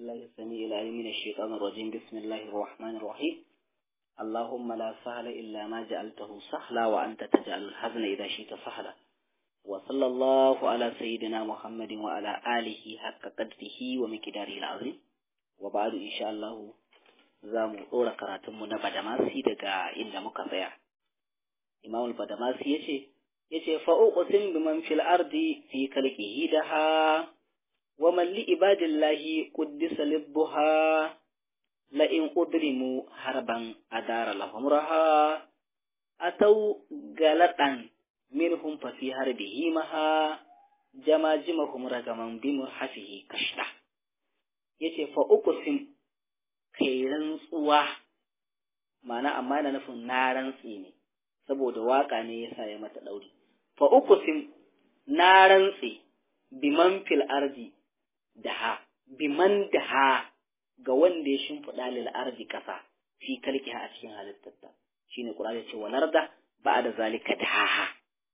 بالله السميع العليم من الشيطان الرجيم بسم الله الرحمن الرحيم اللهم لا سهل إلا ما جعلته سهلا وأنت تجعل الحزن إذا شئت سهلا وصلى الله على سيدنا محمد وعلى آله حق قدره ومقداره العظيم وبعد إن شاء الله zamu ɗora karatunmu na Badamasi daga inda muka tsaya. Imam Badamasi ya ce, ya ce, fa'uƙusin biman fil ardi fi kalkihi da ha, wa malli ibadillahi ƙuddisa libbuha, la'in ƙudrimu harban adara lahumraha, atau galaɗan minhum fa fi harbihi maha, jamajimahum ragaman bimur hafihi kashta. Ya ce, fa'uƙusin kai rantsuwa ma'ana amma yana nufin na rantsi ne saboda waka ne yasa ya mata ɗauri fa uqsim na rantsi biman fil ardi daha biman daha ga wanda ya shimfiɗa lil ardi ƙasa fi kalkiha a cikin halittarta shine qur'ani ya ce wa narda ba'da zalika daha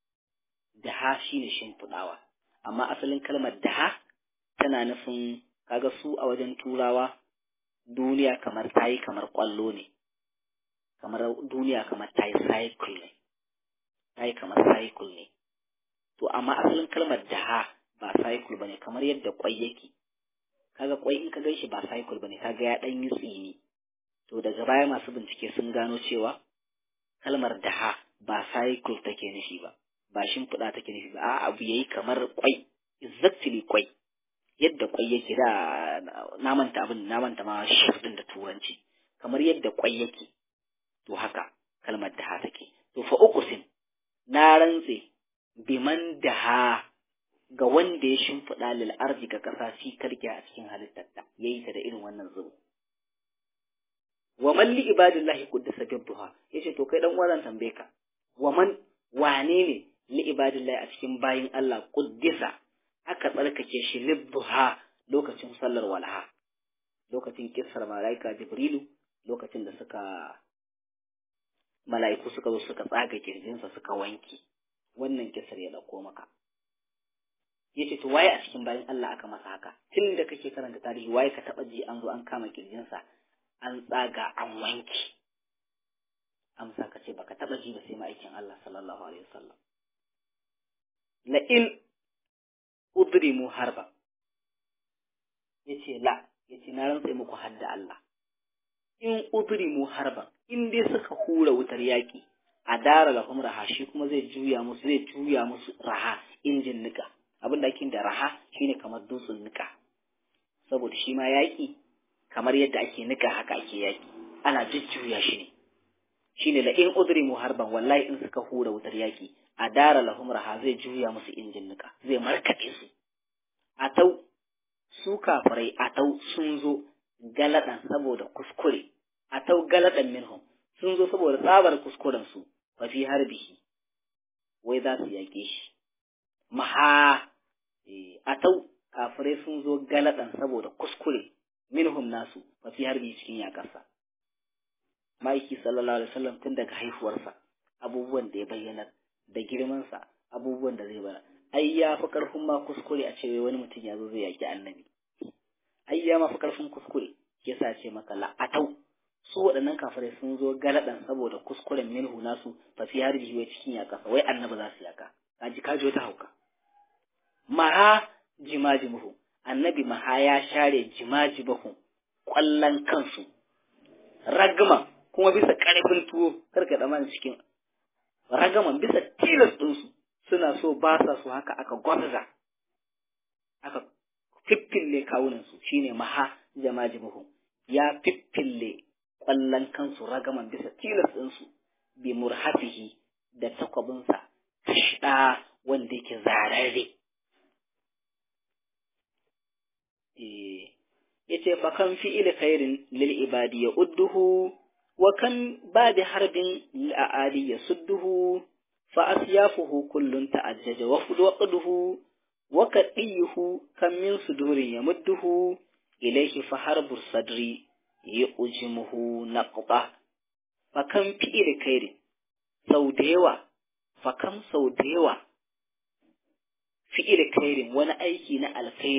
daha shine shimfiɗawa amma asalin kalmar daha tana nufin kaga su a wajen turawa duniya kamar ta yi kamar ƙwallo ne kamar duniya kamar ta yi cycle ne ta yi kamar cycle ne to amma asalin kalmar daha ba cycle ba ne kamar yadda ƙwai yake kaga ƙwai in ka gan shi ba cycle ba ne kaga ya ɗan yi tsini to daga baya masu bincike sun gano cewa kalmar daha ba cycle take nufi ba ba shimfiɗa take nufi ba a abu yayi kamar ƙwai exactly ƙwai yadda kwai yake da na manta abin na manta ma shirin da turanci kamar yadda kwai yake to haka kalmar da take to fa uqsim na rantse biman daha ga wanda ya shimfiɗa lil arzi ga ƙasa fi karke a cikin halittarta yayi ta da irin wannan zubu wa man li ibadillahi quddisa bibduha yace to kai dan wannan tambaye ka wa man wane ne li ibadillahi a cikin bayin Allah quddisa aka tsarkake shi libbuha lokacin sallar walaha lokacin kissar mala'ika jibrilu lokacin da suka mala'iku suka zo suka tsaga kirjinsa suka wanke wannan kissar ya dauko maka yace to waye a cikin bayan Allah aka masa haka tun da kake karanta tarihi waye ka taba ji an zo an kama kirjinsa an tsaga an wanke amsa ka ce baka taba ji ba sai ma'aikin Allah sallallahu alaihi wasallam la in udrimu harba yace la yace na rantsa muku hadda Allah in udrimu harba in dai suka hura wutar yaki a dara lahum raha shi kuma zai juya musu zai juya musu raha injin nika abin da ake da raha shine kamar dutsen nika saboda shi ma yaki kamar yadda ake nika haka ake yaki ana jujjuya shi ne shine la in udrimu harban wallahi in suka hura wutar yaki a dara lahum raha zai juya musu injin nika zai markaɗe su a tau su kafirai a tau sun zo galadan saboda kuskure a tau galadan minhum sun zo saboda tsabar kuskuren su fa fi harbihi wai za su yake shi maha a tau kafirai sun zo galadan saboda kuskure minhum nasu fa fi harbi cikin yakarsa ma'aiki sallallahu alaihi wasallam tun daga haihuwarsa abubuwan da ya bayyana da girmansa abubuwan da zai bara ai ya fi karfin ma kuskure a cewa wani mutum ya zo zai yaki annabi ai ya ma fi karfin kuskure yasa ce maka la'atau su waɗannan kafirai sun zo galadan saboda kuskuren minhu nasu fa fi harbi wai cikin yaka wai annabi za su yaka kaji kaji wata hauka maha jimajimuhu annabi maha ya share jimajimuhu kwallon kansu ragma kuma bisa ƙarfin tuwo karka da cikin ragaman bisa tilas ɗinsu suna so ba sa so haka aka gwamza aka fiffille kawunansu shine maha jamajimuhu ya fiffille ƙwallon kansu ragaman bisa tilas ɗinsu bi murhafihi da takwabinsa kashɗa wanda yake zararre yace fa kan fi'il khairin lil ibadi ya udduhu wa kan ba da harbin la'adi ya sudduhu فأسيافه كل تعجج وقده وكأيه كم من صدور يمده إليه فحرب الصدر يؤجمه نقطة فكم فئل كير سوديوة فكم سوديوة fi'il khairin wani aiki na alkhairi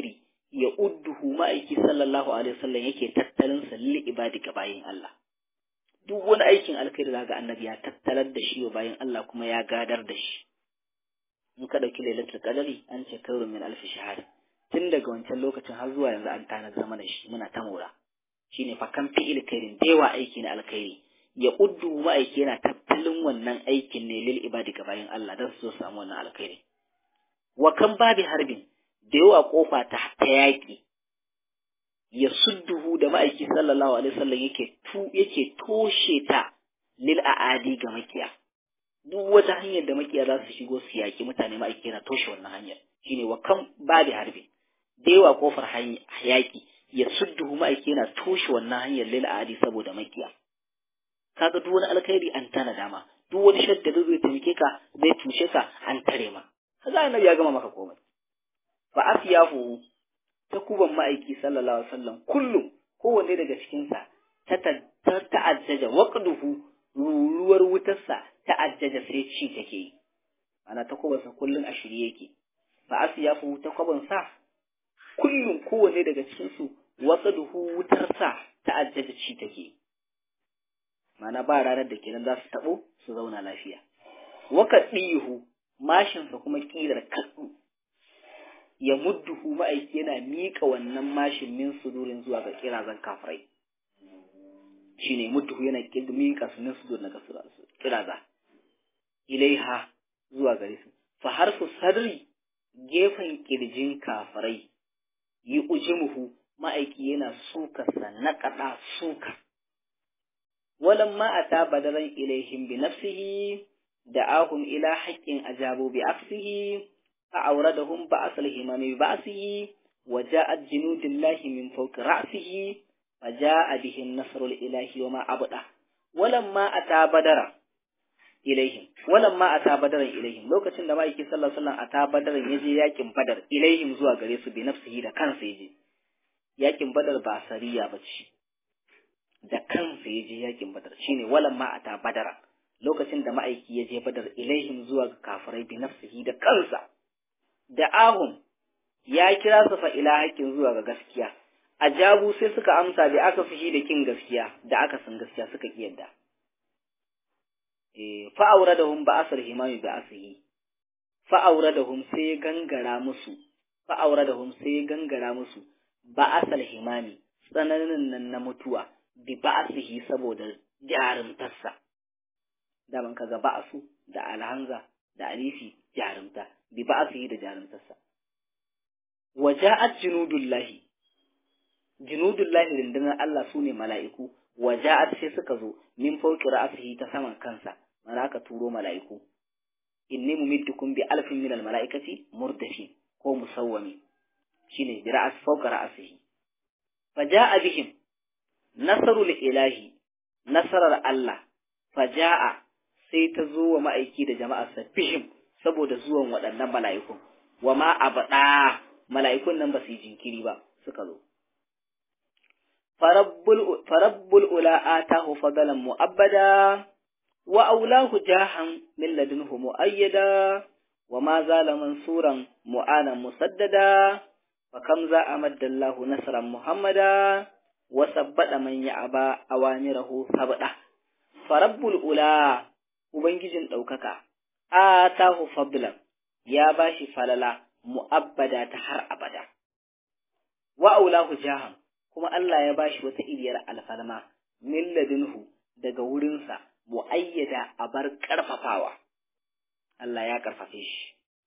ya udduhu ma'aiki sallallahu alaihi wasallam yake tattalin sa lil ibadi ga bayin Allah duk wani aikin alkhairi zaga annabi ya tattalar da shi wa bayin Allah kuma ya gadar da shi in ka dauki lailatul qadari an ce kairu min alf shahr tun daga wancan lokacin har zuwa yanzu an tana zama da shi muna ta mora shine fa kan fi'il khairin dewa aiki na alkhairi ya uddu ma'aiki yana tattalin wannan aikin ne lil ibadi ga bayin Allah dan su samu wannan alkhairi wa kan babi harbin da yawa kofa ta ta yaki ya sudduhu da ma'aiki sallallahu alaihi wasallam yake tu yake toshe ta lil aadi ga makiya duk wata hanyar da makiya za su shigo su yaki mutane ma'aiki yana toshe wannan hanyar shine wa kan babi harbin da yawa kofar yaki ya sudduhu ma'aiki yana toshe wannan hanyar lil aadi saboda makiya kaga duk wani alkhairi an tana dama duk wani shadda da zai taimake ka zai tushe ka an tare ma kaga annabi ya gama maka komai fa asyahu ta kuban ma'aiki sallallahu alaihi wasallam kullum kowanne daga cikin sa ta ta'ajjaja waqduhu ruruwar wutarsa ta'ajjaja sai ci take yi ana ta kubansa kullum a shirye yake fa asyahu ta kuban sa kullum kowanne daga cikin su waqduhu wutarsa ta'ajjaja ci take yi mana ba ranar da kenan za su taɓo su zauna lafiya. Waka ɗihu mashinsa kuma ƙirar kaɗu, ya mudduhu ma'aiki yana miƙa wannan mashin min sudurin zuwa ga ƙirazan kafirai. Shi ne mudduhu yana miƙa su min sudur na ƙiraza. Ilaiha zuwa gare su. Fa harfu sadri gefen ƙirjin kafirai yi ujimuhu ma'aiki yana sukarsa na kaɗa suka. ولما أتى بدرا إليهم بنفسه دعاهم إلى حق أجابوا بعكسه فأوردهم بأس الهمام ببأسه وجاءت جنود الله من فوق رأسه فجاء به النصر الإلهي وما أبدا ولما أتى بدرا ilaihim wannan ma ata badaran ilaihim lokacin da ma'aiki sallallahu alaihi wasallam ata badaran yaje yakin badar ilaihim zuwa gare su bi nafsihi da kansa yaje yakin badar ba sariya bace da kansa ya je yakin badar shine walan ma ata badara lokacin da ma'aiki ya je badar ilaihim zuwa ga kafirai bi nafsihi da kansa da ahum ya kira su fa ila haƙin zuwa ga gaskiya ajabu sai suka amsa bi aka fushi da kin gaskiya da aka san gaskiya suka ki yadda eh fa auradahum ba asr himami bi asihi fa auradahum sai gangara musu fa auradahum sai gangara musu ba asal himami tsananin nan na mutuwa bi ba'asihi saboda jarumtarsa daman kaga ba'asu da alhanza da alifi jarumta bi ba'asihi da jarumtarsa waja'at junudullahi junudullahi rundunar Allah sune mala'iku waja'at sai suka zo min fawqi ra'sihi ta saman kansa mana aka turo mala'iku inni mumiddukum bi alfin min al mala'ikati murdafin ko musawwami shine bi ra'as fawqa ra'sihi faja'a bihim nasarul ilahi nasarar Allah faja'a sai ta zo wa ma'aiki da jama'arsa fihim saboda zuwan waɗannan mala'ikun wa ma abada mala'ikun nan ba su yi jinkiri ba suka zo farabbul ula atahu fadalan mu'abbada wa aulahu jahan min ladunhu mu'ayyada wa ma zala mansuran mu'anan musaddada fa kam za amaddallahu nasran muhammada wasabbada man ya'aba awamirahu sabda farabbul ula ubangijin daukaka atahu fadlan ya bashi falala mu'abbada ta har abada wa aulahu jahan kuma Allah ya bashi wata iriyar alfalma min ladunhu daga wurinsa muayyada a bar karfafawa Allah ya karfafe shi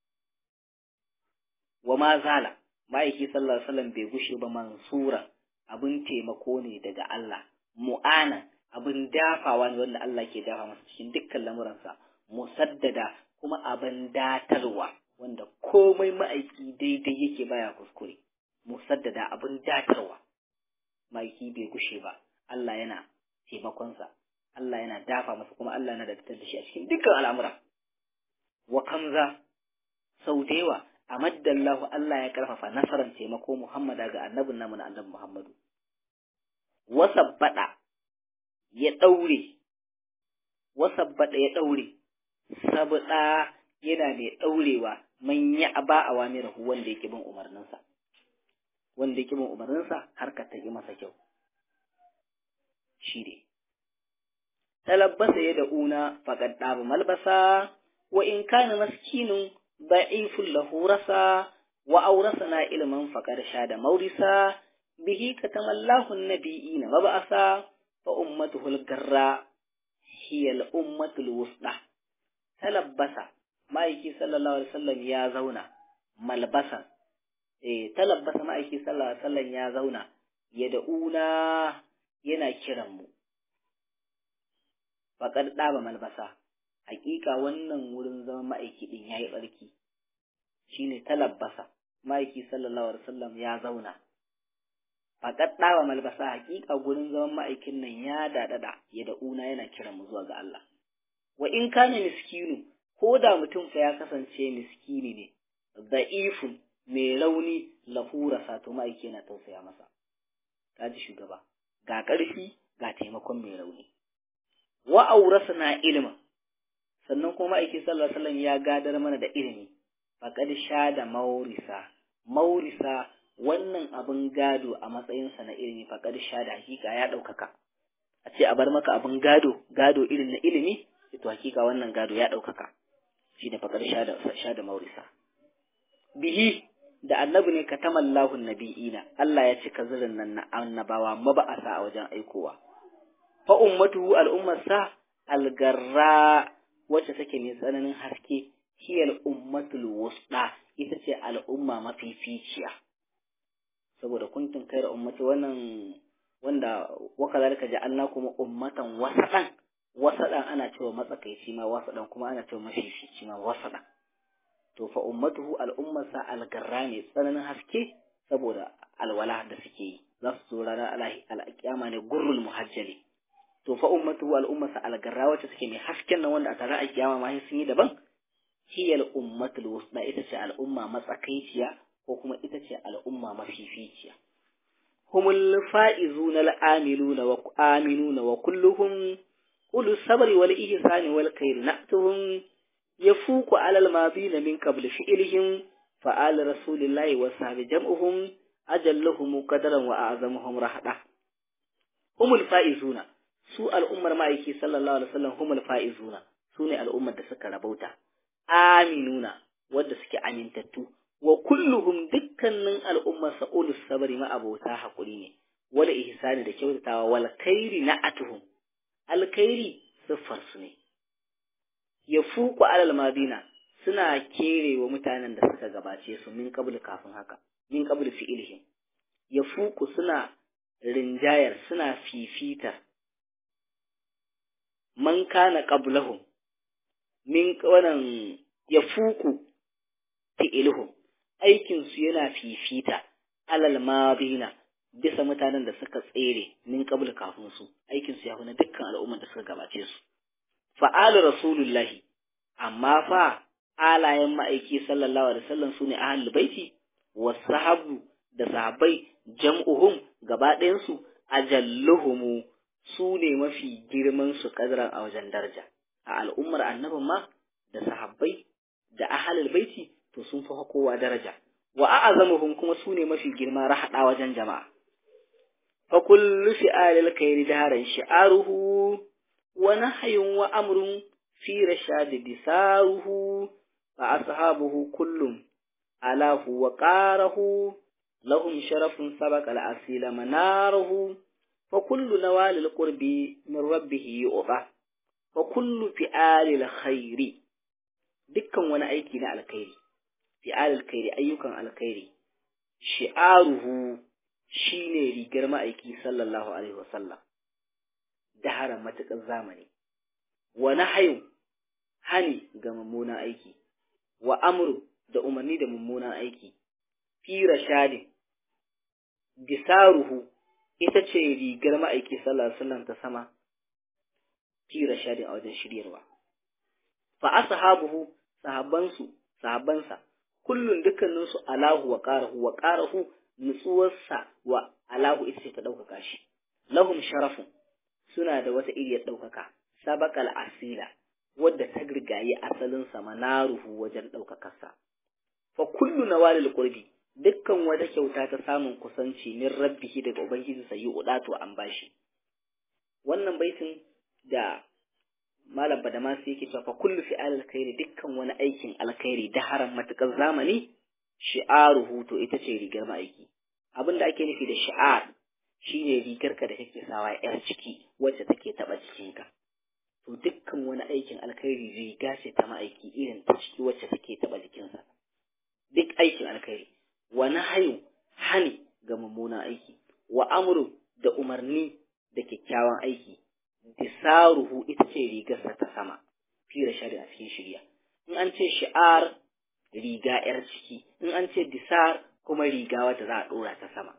wa ma zala ma'aiki sallallahu alaihi wasallam bai gushe ba mansura abin taimako ne daga Allah, mu'ana abin dafawa ne wanda Allah ke dafa masa cikin dukkan lamuransa, musaddada kuma abin datarwa wanda komai ma'aiki daidai yake baya kuskure, musaddada abin datarwa. Ma'aiki bai gushe ba, Allah yana taimakonsa, Allah yana dafa masa kuma Allah yana da da shi a cikin dukkan al'amura. Wa kamza sau da yawa amaddallahu Allah ya karfafa nasarar taimako Muhammada ga annabin namu na annabi Muhammadu. Wasabbada ya ɗaure, wasabbada ya ɗaure, sabuɗa yana mai ɗaurewa man ya aba a wamirahu wanda yake bin umarninsa. wanda ya bin umarninsa harkar ta yi masa kyau shi ne talabbasa ya da una faƙad ɗaba malbasa wa in kana maskinun da'ifun lahu rasa wa aurasana ilman faƙar sha da maurisa bihi katamallahu nabiyina mab'asa fa ummatuhu al-garra hiya al-ummatul wusda talabbasa ma'aiki sallallahu alaihi wasallam ya zauna malbasan eh talabbasa ma'aiki sallallahu alaihi wasallam ya zauna ya da'una yana kiran mu faƙar ɗaba malbasa hakika wannan wurin zaman ma'aiki ɗin ya yi ɓarki shi ne talabbasa ma'aiki sallallahu alaihi wasallam ya zauna faƙar ɗaba malbasa hakika gurin zaman ma'aikin nan ya daɗaɗa ya da'una yana kiran mu zuwa ga Allah wa in kana miskinu ko da mutum fa ya kasance miskini ne da'ifun mai rauni lahura sato ma'aiki yana tausaya masa kaji shugaba ga ƙarfi ga taimakon mai rauni wa aurasna ilma sannan kuma ma'aiki sallallahu alaihi wasallam ya gadar mana da ilimi faqad shada maurisa maurisa wannan abin gado a matsayinsa na ilimi faqad shada hakika ya ɗaukaka a ce a bar maka abin gado gado irin na ilimi to hakika wannan gado ya ɗaukaka shi ne faqad shada shada maurisa bihi da annabi ne katamallahu nabiyina Allah ya cika zirin nan na annabawa maba'asa a wajen aikowa fa ummatuhu al'ummarsa algarra wacce take mai tsananin haske hiyal ummatul wusda ita ce al'umma mafificiya saboda kuntum kai ummati wannan wanda waka zalika ja'alna kuma ummatan wasadan wasadan ana cewa matsakaici ma wasadan kuma ana cewa mafifici ma wasadan to fa ummatuhu al'ummarsa algarra ne tsananin haske saboda alwala da suke yi za su zo ranar al'akiyama ne gurrul muhajjali to fa ummatuhu al'ummarsa algarra wacce suke mai hasken nan wanda a tare a kiyama ma sun yi daban hiyal ummatul wusda ita ce al'umma matsakaiciya ko kuma ita ce al'umma mafificiya humul fa'izuna al'amiluna wa aminuna wa kulluhum ulus sabri wal ihsani wal khair na'tuhum yafuqu alal madina min qabl fi'lihim fa'al rasulillahi wa sahbi jam'uhum ajalluhum qadaran wa a'zamuhum rahda humul fa'izuna su al'ummar ma'aiki sallallahu alaihi wasallam humul fa'izuna su ne al'ummar da suka rabauta aminuna wadda suke amintattu wa kulluhum dukkanin al'ummar sa'ulus sabari ma'abota haƙuri ne wal ihsani da kyautatawa wal khairi na'atuhum alkhairi siffar su ne ya fuku alal madina suna kere wa mutanen da suka gabace su min qabl kafin haka min qabl fi'ilihim ya fuku suna rinjayar suna fifita man kana qablahum min wannan ya fuku fi'ilhum aikin su yana fifita alal madina bisa mutanen da suka tsere min qabl kafin su aikin su ya huna dukkan al'umman da suka gabace su fa'al rasulullahi amma fa alayen ma'aiki sallallahu alaihi wasallam sune ahlul baiti wasahabu da sahabbai jam'uhum gaba ɗayan su ajalluhumu su ne mafi girman su kadran a wajen daraja a al'ummar annabin ma da sahabbai da ahlul baiti to sun fi kowa daraja wa a'azamuhum kuma su ne mafi girma rahada wajen jama'a fa kullu fi'alil khairi daharan shi'aruhu wa nahyun wa amrun fi rashad disaruhu fa ashabuhu kullum alahu wa qarahu lahum sharafun sabaqa al-asila manaruhu fa kullu nawalil qurbi min rabbih yu'ta fa kullu fi'alil khairi dukkan wani aiki na alkhairi fi'alil khairi ayyukan alkhairi shi'aruhu shine rigar ma'aiki sallallahu alaihi wasallam daharan matuƙar zamani wa nahyu hani ga mummunan aiki wa amru da umarni da mummunan aiki fi rashadin bisaruhu ita ce rigar ma'aiki sallallahu alaihi wasallam ta sama fi rashadin a wajen shiryarwa fa ashabuhu sahabbansu sahabbansa kullun dukkaninsu alahu wa qarahu wa qarahu nutsuwarsa wa alahu ita ce ta ɗaukaka shi lahum sharafun suna da wata iriyar ɗaukaka sabakal asila wadda ta girgayi asalin sa manaruhu wajen ɗaukakarsa fa kullu nawalil qurbi dukkan wata kyauta ta samun kusanci min rabbihi daga ubangiji sai udatu an bashi wannan baitin da malam badamasi yake cewa fa kullu fi alkhairi dukkan wani aikin alkhairi da haram matukar zamani shi'aruhu to ita ce rigar ma'aiki abin da ake nufi da shi'ar shine rigar ka da kake sawa yar ciki wacce take taba jikinka to dukkan wani aikin alkhairi riga ce ta ma'aiki irin ta ciki wacce take taba jikinsa duk aikin alkhairi wa nahyu hani ga mummunan aiki wa amru da umarni da kyakkyawan aiki disaruhu ita ce rigarsa ta sama fira shari'a cikin shirya in an ce shi'ar riga yar ciki in an ce disar kuma riga wata za a dora ta sama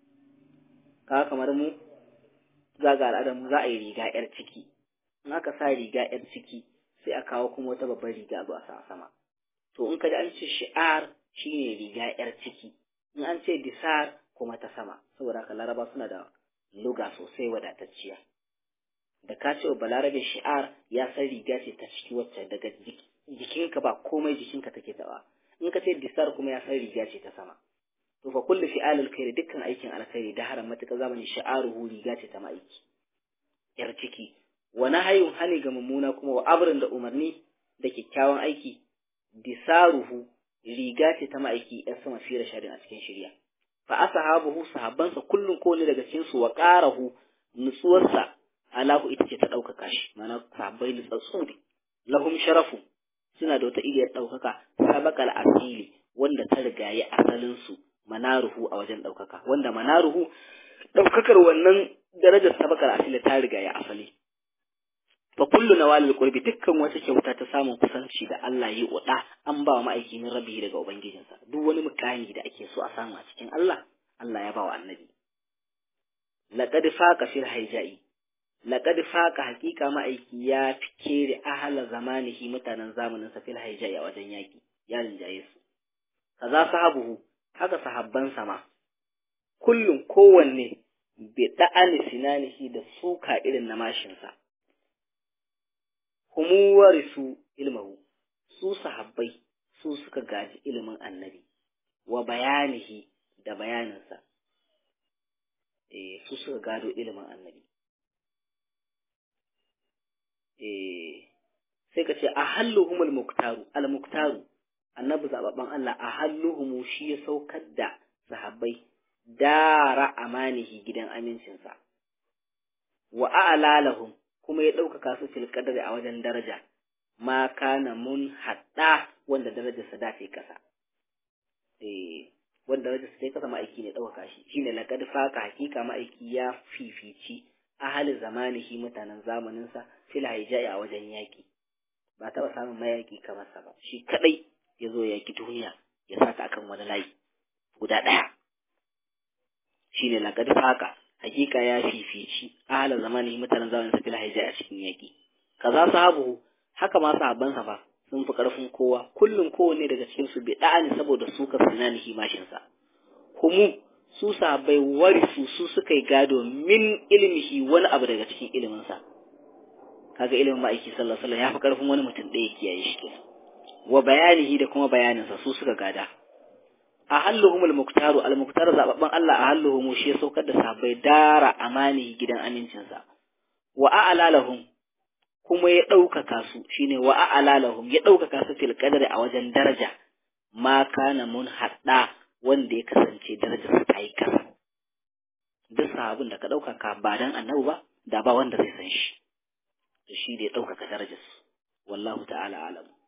kaga kamar mu za ga al'adar mu za a yi riga yar ciki in aka sa riga yar ciki sai a kawo kuma wata babbar riga a zo a sa a sama to in ka ji an ce shi'ar shine riga yar ciki in an ce disar kuma ta sama saboda haka laraba suna da luga sosai wadatacciya da ka ce wa balarabe shi'ar ya san riga ce ta ciki wacce daga jikinka ba komai jikinka take taɓa in ka ce disar kuma ya san riga ce ta sama to fa kullu fi'al alkhairi dukkan aikin alkhairi da haram matuƙa zamani shi'aruhu riga ce ta ma'aiki yar ciki wa nahayun hani ga mummuna kuma wa abrin da umarni da kyakkyawan aiki disaruhu riga ce ta ma'aiki yar sama fira shari'a cikin shirya fa ashabuhu sahabbansa kullun ko ne daga cikin su wa qarahu nutsuwarsa alahu ita ce ta ɗaukaka shi mana sahabbai nutsatsu ne lahum sharafu suna da wata iliyar ɗaukaka sabakal asili wanda ta rigaye asalin su manaruhu a wajen ɗaukaka wanda manaruhu ɗaukakar wannan darajar sabakal asili ta rigaye asali fa kullu nawalil qurbi dukkan wata kyauta ta samun kusanci da Allah yi uda an ba wa ma'aiki min rabbi daga ubangijinsa duk wani mukami da ake so a samu a cikin Allah Allah ya ba wa annabi laqad faqa fil hijai laqad faqa haqiqa ma'aiki ya fike da ahla zamanihi mutanen zamanin sa fil hijai a wajen yaki ya rinjaye su kaza sahabuhu haka sahabban sama kullum kowanne bi da'ani sinanihi da suka irin na mashinsa humu warisu ilmahu su sahabbai su suka gaji ilimin annabi wa bayanihi da bayaninsa eh su suka gado ilimin annabi eh sai ka ce a halluhumul muktaru al muktaru annabi zababban Allah a halluhumu shi ya saukar da sahabbai dara amanihi gidan amincinsa wa a'lalahum kuma ya ɗaukaka su fil qadari a wajen daraja ma kana mun hadda wanda darajarsa da ta kasa eh wanda darajarsa ta kasa ma'aiki ne ɗaukaka shi shine laqad faka hakika ma'aiki ya fifici ahli zamanihi mutanen zamaninsa fil hijai a wajen yaki ba taɓa samun mayaki kamar sa ba shi kadai ya zo yaki duniya ya saka akan wani layi guda ɗaya shine laqad faka hakika ya fifici ahla zamani mutanen zamanin sa fil hijai a cikin yaki kaza sahabu haka ma sahabban sa fa sun fi karfin kowa kullum kowanne daga cikin su bi da'ani saboda su ka sunanihi mashin sa humu su sahabbai warisu su suka yi gado min ilmihi wani abu daga cikin ilimin sa kaga ilimin ma'aiki sallallahu alaihi wasallam ya fi karfin wani mutum ɗaya kiyaye shi kenan wa bayanihi da kuma bayaninsa su suka gada a halluhum al-muktaru al-muktar zababban Allah a halluhum shi ya saukar da sahabbai dara amani gidan amincinsa wa a'lalahum kuma ya ɗaukaka su shine wa a'lalahum ya ɗaukaka su fil qadri a wajen daraja ma kana mun hadda wanda ya kasance darajar ta yi kasa duk sahabin da ka ɗaukaka ba dan annabi ba da ba wanda zai san shi to shi da ya ɗaukaka darajar wallahu ta'ala alam